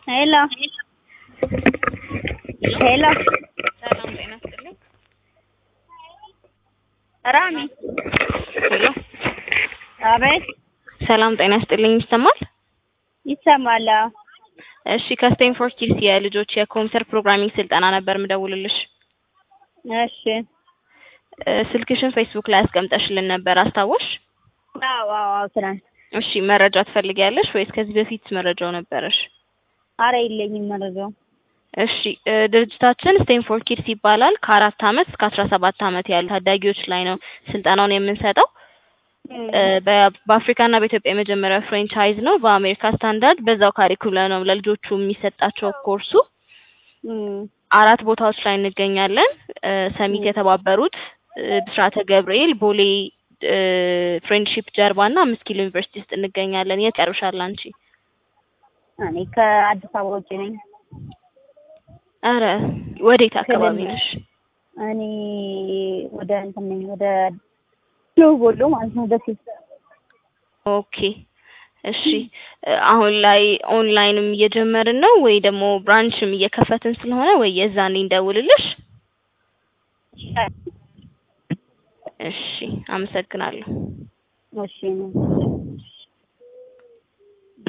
ሄሎ ሄሎ ሰላም ጤና ይስጥልኝ። ራሚ ሄሎ አቤት ሰላም ጤና ይስጥልኝ። ይሰማል? ይሰማል። አዎ። እሺ ከስቴንፎርድ ኪድስ የልጆች የኮምፒውተር ፕሮግራሚንግ ስልጠና ነበር ምደውልልሽ። እሺ እ ስልክሽን ፌስቡክ ላይ አስቀምጠሽልን ነበር አስታወሽ? አዎ አዎ አዎ ትናንት እሺ መረጃ ትፈልጊያለሽ ወይስ ከዚህ በፊት መረጃው ነበረሽ? አረ የለኝም መረጃው። እሺ እ ድርጅታችን ስቴንፎርድ ኪድስ ይባላል። ከአራት አመት እስከ አስራ ሰባት አመት ያሉ ታዳጊዎች ላይ ነው ስልጠናውን የምንሰጠው። እ በ- በአፍሪካና በኢትዮጵያ የመጀመሪያ ፍሬንቻይዝ ነው። በአሜሪካ ስታንዳርድ በዛው ካሪኩለም ነው ለልጆቹ የሚሰጣቸው ኮርሱ። እም አራት ቦታዎች ላይ እንገኛለን። እ ሰሚት የተባበሩት፣ እ ብስራተ ገብርኤል፣ ቦሌ እ ፍሬንድሺፕ ጀርባ እና አምስት ኪሎ ዩኒቨርሲቲ ውስጥ እንገኛለን። የት ያርሻል አንቺ? እኔ ከአዲስ አበባ ውጭ ነኝ። አረ ወዴት አካባቢ ክልል ነሽ? እኔ ወደ እንትን ነኝ ወደ ደቡብ ወሎ ማለት ነው ደሴ። ኦኬ እሺ እ አሁን ላይ ኦንላይንም እየጀመርን ነው ወይ ደግሞ ብራንችም እየከፈትን ስለሆነ ወይ የዛኔ እንደውልልሽ። እሺ አመሰግናለሁ። እሺ